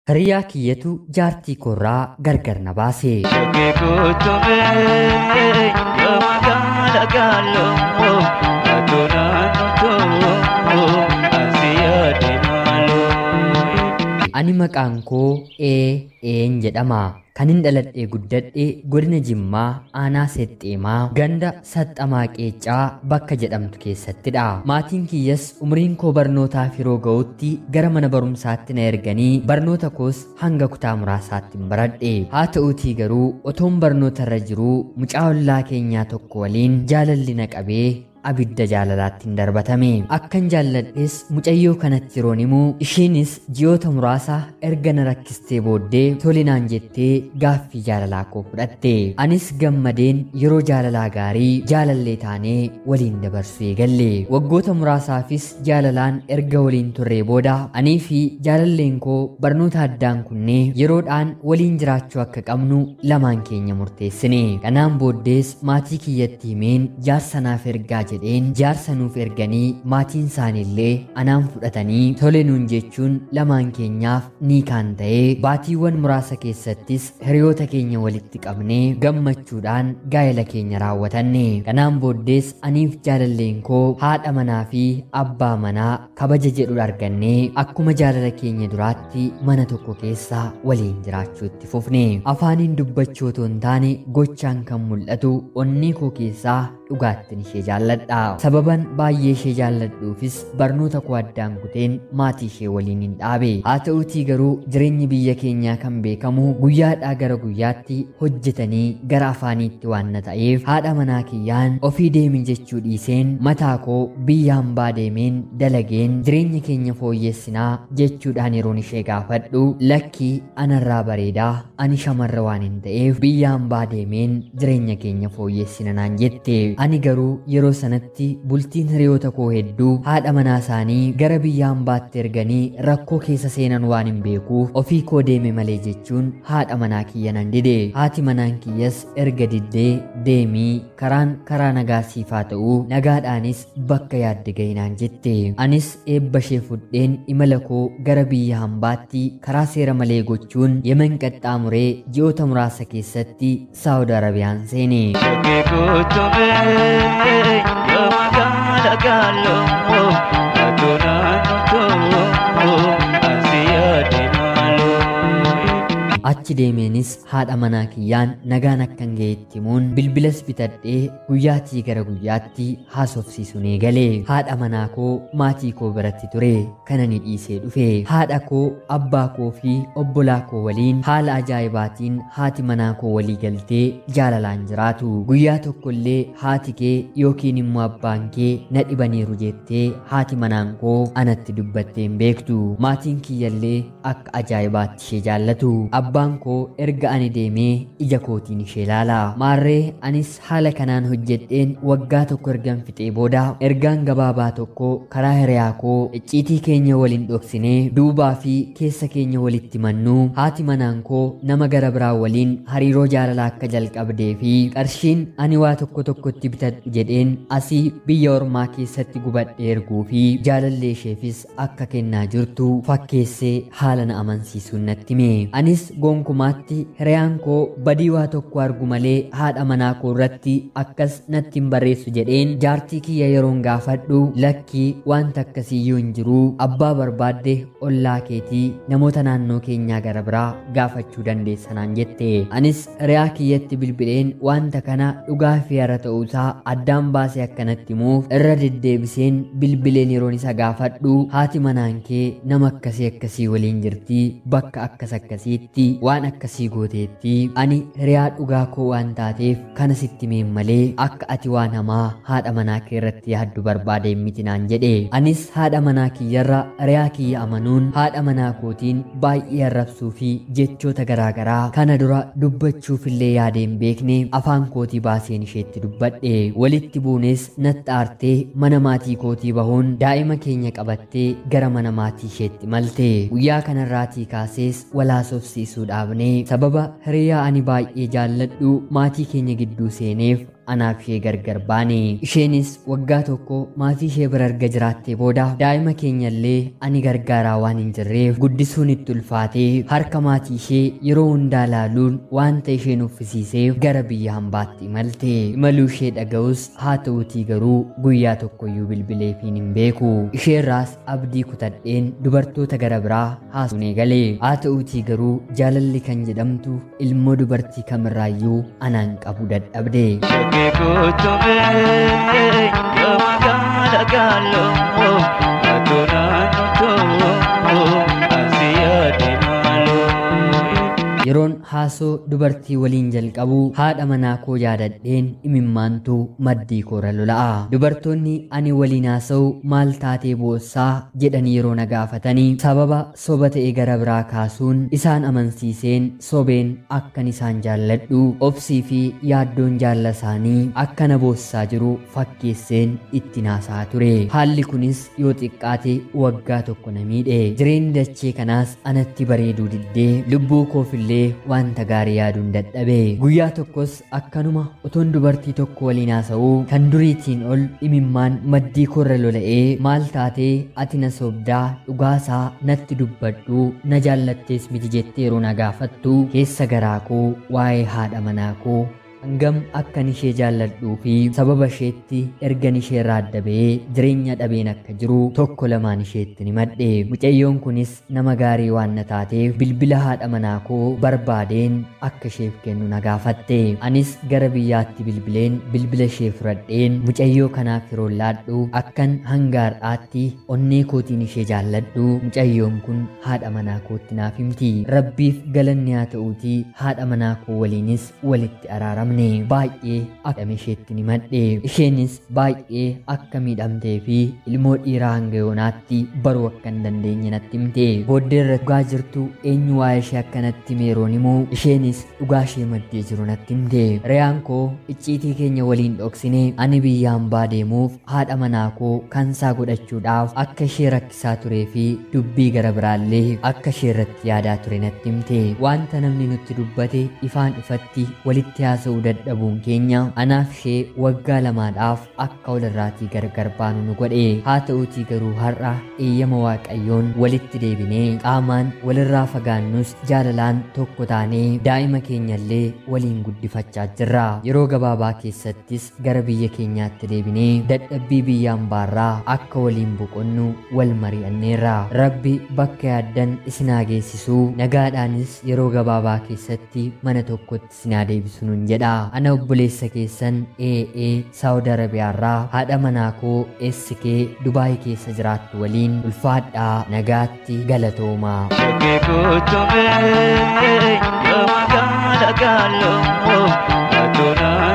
Hiriyaa kiyyatu jaartii koorraa gargar na baase. Shakkii kutumee yoo magaala gaaloo atoo naannoo asi yaade maaloo. Ani maqaan koo ee een jedhama. Kanin dhaladhee guddadhe godina Jimmaa aanaa Sexxeemaa ganda Saxxamaa Qeeccaa bakka jedhamtu keessattidha. Maatiin kiyyas umriin koo barnootaaf yeroo ga'utti gara mana barumsaatti na erganii barnoota koos hanga kutaa muraasaatti hin baradhe. Haa ta'uutii garuu otoon barnoota irra jiruu mucaa ollaa keenyaa tokko waliin jaalalli na qabee abidda jaalalaatti hin darbatame akkan jaalladhes mucayyoo kanatti yeroon himuu ishiinis ji'oota muraasa erga na rakkistee booddee tolinaan jettee gaaffii jaalalaa koo fudhatte anis gammadeen yeroo jaalalaa gaarii jaalallee taanee waliin dabarsuu eegalle waggoota muraasaafis jaalalaan erga waliin turree booda anii fi jaalalleen koo barnoota addaan kunnee yeroodhaan waliin jiraachuu akka qabnu lamaan keenya murteessine kanaan booddees maatii kiyyatti himeen jaarsanaaf ergaa jedheen jaarsa nuuf erganii maatiin isaaniillee anaan fudhatanii tole nuun jechuun lamaan keenyaaf ni kaan ta'ee baatiiwwan muraasa keessattis hiriyoota keenya walitti qabnee gammachuudhaan gaa'ela keenya raawwatanne kanaan booddees aniif jaalalleen koo haadha manaa fi abbaa manaa kabaja jedhu argannee akkuma jaalala keenya duraatti mana tokko keessa waliin jiraachuu itti fufne afaaniin dubbachuu otoo hin taane gochaan kan mul'atu onnee koo keessaa dhugaattin ishee jaalladha sababan baay'ee ishee jaalladhuufis barnoota koo addaan kuteen maatii ishee waliin hin dhaabe haa ta'uutii garuu jireenyi biyya keenyaa kan beekamu guyyaadhaa gara guyyaatti hojjetanii gara afaaniitti waan na ta'eef haadha manaa kiyyaan ofii deemi jechuu dhiiseen mataa koo biyya hambaa deemeen dalageen jireenya keenya fooyyessinaa jechuudhaan yeroon ishee gaafadhu lakkii anarraa bareedaa ani shamarra waan hin ta'eef biyya hambaa deemeen jireenya keenya fooyyessina naan jette ani garuu yeroo sanatti bultiin hiriyoota koo hedduu haadha manaa isaanii gara biyya hambaatti erganii rakkoo keessa seenan waan hin beekuuf ofii koo deeme malee jechuun haadha manaa kiyya nan dide haati manaan kiyyas erga diddee deemii karaan karaa nagaa siifaa ta'uu nagaadhaanis bakka yaadde ga'inaan jette anis eebba ishee fudheen imala koo gara biyya hambaatti karaa seera malee gochuun yemen qaxxaamuree ji'oota muraasa keessatti saawud arabiyaan seene Shakkii kutumee yoo magaala gaaloo atoo naannoo asi yaade maaloo. achi deemeenis haadha manaa kiyyaan nagaan akkan ga'etti himuun bilbilas bitadhee guyyaatii gara guyyaatti haasofsiisuun eegalee haadha manaa koo maatii koo biratti ture kana ni dhiisee dhufe haadha koo abbaa koo fi obbolaa koo waliin haala ajaa'ibaatiin haati manaa koo walii galtee jaalalaan jiraatu guyyaa tokkollee haati kee yookiin immoo abbaan kee na dhibaniiru jettee haati manaan koo anatti dubbattee hin beektu maatiin kiyyallee akka ajaa'ibaatti ishee jaallatu abbaan koo erga ani deemee ija kootiin ishee ilaala maarree anis haala kanaan hojjedheen waggaa tokko ergan fixee booda ergaan gabaabaa tokko karaa hiriyaa koo icciitii keenya waliin dhoksinee duubaa fi keessa keenya walitti mannuu haati manaan koo nama gara biraa waliin hariiroo jaalalaa akka jalqabdee fi qarshiin ani waa tokko tokkotti bitadhu jedheen asii biyya ormaa keessatti gubadhee erguu fi jaalallee isheefis akka kennaa jirtu fakkeessee haala na amansiisuun natti hime anis gonkumaatti hiriyaan koo badii waa tokko argu malee haadha manaa koo irratti akkas natti hin barreessu jedheen jaartii kiyya yeroon gaafadhu lakkii wanta akkasiiyyuu hin jiruu abbaa barbaadde ollaa keetii namoota naannoo keenyaa gara biraa gaafachuu dandeessanaan jette anis hiriyaa kiyyatti bilbileen wanta kana dhugaa fi hara ta'uusaa addaan baasee akkanatti himuuf irra deddeebiseen bilbileen yeroon isa gaafadhu haati manaan kee nama akkasii akkasii waliin jirtii bakka akkas akkasiitti waan akkasii gooteetti ani hiriyaa dhugaa koo waan taateef kana sitti meen malee akka ati waan hamaa haadha manaa kee irratti yaaddu barbaadeen miti naan jedhe anis haadha manaa kiyyarra hiriyaa kiyya amanuun haadha manaa kootiin baay'ee arrabsuu fi jechoota garaagaraa kana dura dubbachuufillee yaadeen beekne afaan kootii baaseen isheetti dubbadhe walitti buunes natti aartee mana maatii kootii bahuun daa'ima keenya qabattee gara mana maatii isheetti malte guyyaa kanarraatii kaasees walaasofsiisuu dhaabnee sababa hiriyaa ani baay'ee jaalladhu maatii keenya gidduu seeneef anaaf ishee gargar baane isheenis waggaa tokko maatii ishee bira erga jiraattee booda daa'ima keenyallee ani gargaaraa waan hin jirreef guddisuun itti ulfaatee harka maatii ishee yeroo hundaa laaluun wanta isheen uffisiiseef gara biyya hambaatti imalte imaluu ishee dhaga'us haa ta'uutii garuu guyyaa tokkoyyuu bilbileefiin hin beeku isheerraas abdii kutadheen dubartoota gara biraa haasuun eegale haa ta'uutii garuu jaalalli kan jedhamtu ilmoo dubartii kamirraayyuu anaan qabu dadhabde Shakkii kutumee yoo magaala gaaloo atoo naannoo asi yaade maaloo. yeroon haasoo dubartii waliin jalqabu haadha manaa koo yaadadheen imimmaantu maddii koora lola'a dubartoonni ani waliin haasa'u maal taatee boossaa jedhanii yeroo na gaafatanii sababa soba ta'e gara biraa kaasuun isaan amansiiseen sobeen akkan isaan jaalladhu obsii fi yaaddoon jaalla isaanii akka na boossaa jiru fakkeesseen itti naasaa ture haalli kunis yoo xiqqaate waggaa tokko na miidhe jireenyi dachee kanaas anatti bareeduu diddee lubbuu koofillee wanta gaarii yaaduun dadhabe guyyaa tokkos akkanuma otoon dubartii tokko waliin haasa'uu kan duriitiin ol imimmaan maddii korra lola'ee maal taatee ati na sobdaa dhugaasaa natti dubbadhu na jaallattees miti jettee yeroo na gaafattu keessa garaa koo waa'ee haadha manaa koo hangam akkan ishee jaalladhuu fi sababa isheetti ergan ishee irraa adda ba'ee jireenya dhabeen akka jiru tokko lamaan isheetti ni madhe mucayyoon kunis nama gaarii waan na taateef bilbila haadha manaa koo barbaadeen akka isheef kennu na gaafatte anis gara biyyaatti bilbileen bilbila ishee fudhadheen mucayyoo kanaaf yeroo laadhu akkan hanga har'aatti onnee kootiin ishee jaalladhu mucayyoon kun haadha manaa kootti naaf himti rabbiif galanni haa ta'uutii haadha manaa koo waliinis walitti araaramne miidhamne baay'ee akka isheetti ni madhe isheenis baay'ee akka miidhamtee fi ilmoo dhiiraa hanga yoonaatti baruu akka hin dandeenye natti himte booddee irra dhugaa jirtu eenyu waa'ee ishee akkanatti meeroon himu isheenis dhugaa ishee maddee jiru natti himte riyaan koo icciitii keenya waliin dhoksine ani biyya hambaa deemuuf haadha manaa koo kansaa godhachuudhaaf akka ishee rakkisaa turee fi dubbii gara biraallee akka ishee irratti yaadaa ture natti himte wanta namni nutti dubbate ifaan ifatti walitti haasa'uu dadhabuun keenya anaaf ishee waggaa lamaadhaaf akka walirraatii gargar baanu nu godhe haa ta'uutii garuu har'a eeyyama waaqayyoon walitti deebinee qaamaan walirraa fagaannus jaalalaan tokko taanee daa'ima keenyallee waliin guddifachaa jirra yeroo gabaabaa keessattis gara biyya keenyaatti deebinee dadhabbii biyya hambaarraa akka waliin boqonnu wal mari'anneerra rabbi bakka yaaddan isinaa geessisuu nagaadhaanis yeroo gabaabaa keessatti mana tokkotti isinaa deebisu nun jedha ana obboleessa keessan ee saawud arabiyaarraa haadha manaa koo eessikee dubaayii keessa jiraattu waliin ulfaadhaa nagaatti galatoomaa Shakkii kutumee yoo magaala gaaloo atoo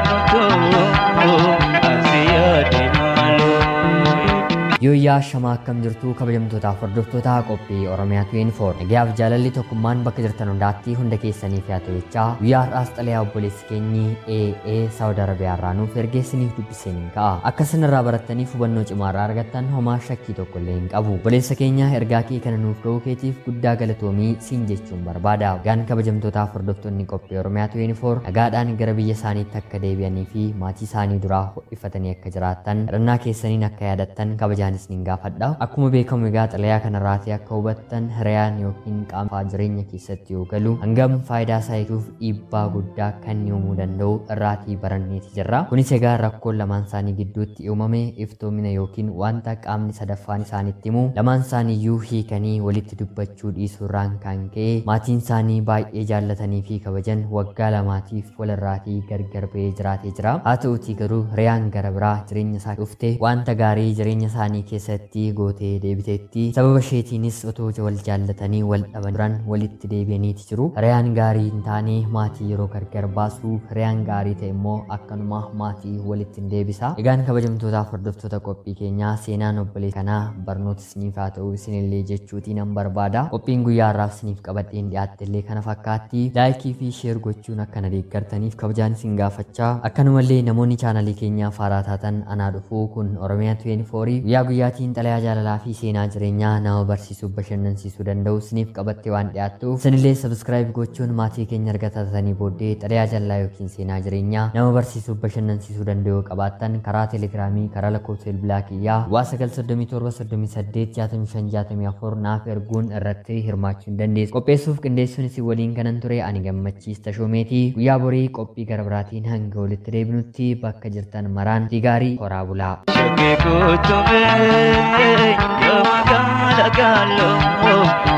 naannoo asi yaade maaloo. Yooyyaa shamaa akkam jirtuu kabajamtootaaf hordoftoota qophii Oromiyaa 24 nagayaaf jaalalli tokkummaan bakka jirtan hundaatti hunda keessaniif yaa ta'echaa guyyaa har'aas xalayaa obboleessi keenyi AA Saawud Arabiyaarraa nuuf ergeessiniif dubbisaniin ka'a akka sanarraa barattaniif hubannoo cimaarraa argattan homaa shakkii tokko illee hin qabu obboleessa keenya ergaa kee kana nuuf ga'uu keetiif guddaa galatoomii siin jechuun barbaada gaan kabajamtootaaf hordoftoonni qophii Oromiyaa 24 nagaadhaan gara biyya isaaniitti akka deebi'anii fi maatii isaanii duraa ho'ifatanii akka jiraattan kadhannaa keessaniin akka yaadattan kabajaan isaanis nin gaafadha akkuma beekamu egaa xalayaa kanarraatii akka hubattan hiriyaan yookiin qaama jireenya keessatti yoo galu hangam faayidaa isaa eeguuf dhiibbaa guddaa kan uumuu danda'u irraatii baranneeti jirra kunis egaa rakkoon lamaan isaanii gidduutti uumame iftoomina yookiin wanta qaamni sadaffaan isaanitti himu lamaan isaaniiyyuu hiikanii walitti dubbachuu dhiisuurraan kan ka'e maatiin isaanii baay'ee jaallatanii fi kabajan waggaa lamaatiif walirraatii gargar ba'ee jiraatee jira haa ta'utii garuu hiriyaan gara biraa jireenya isaa dhufte wanta gaarii jireenya isaanii isaanii keessatti gootee deebiteetti sababa isheetiinis otoo wal jaallatanii wal dhaban duran walitti deebi'aniiti jiru hiriyaan gaarii hin taane maatii yeroo gargar baasu hiriyaan gaarii ta'e immoo akkanuma maatii walitti hin deebisa egaan kabajamtootaaf hordoftoota qophii keenyaa seenaan obboleessa kanaa barnoota isiniif haa ta'u isinillee jechuutii nan barbaada qophiin guyyaa har'aaf isiniif qabadheen dhiyaatte illee kana fakkaatti laayikii fi sheer gochuun akka na deeggartaniif kabajaan isin gaafachaa akkanumallee namoonni chaanalii keenyaa faaraa taatan anaa dhufuu kun oromiyaa 24 guyyaa guyyaatiin xalayaa jaalalaa fi seenaa jireenyaa nama barsiisuu bashannansiisuu danda'u siniif qabattee waan dhiyaattuuf sinillee sabskiraayib gochuun maatii keenya argatatanii booddee xalayaa jaalalaa yookiin seenaa jireenyaa nama barsiisuu bashannansiisuu danda'u qabaattan karaa teelegiraamii karaa lakkoofsa bilbilaa kiyyaa waa 937 naaf erguun irratti hirmaachuu hin dandeessu. Qopheessuuf qindeessuun isin waliin kanan ture ani gammachiis tashoomeetii guyyaa borii qophii gara biraatiin hanga walitti deebinutti bakka jirtan maraan gaarii horaa bulaa. Shakkii kutumee yoo magaala gaaloo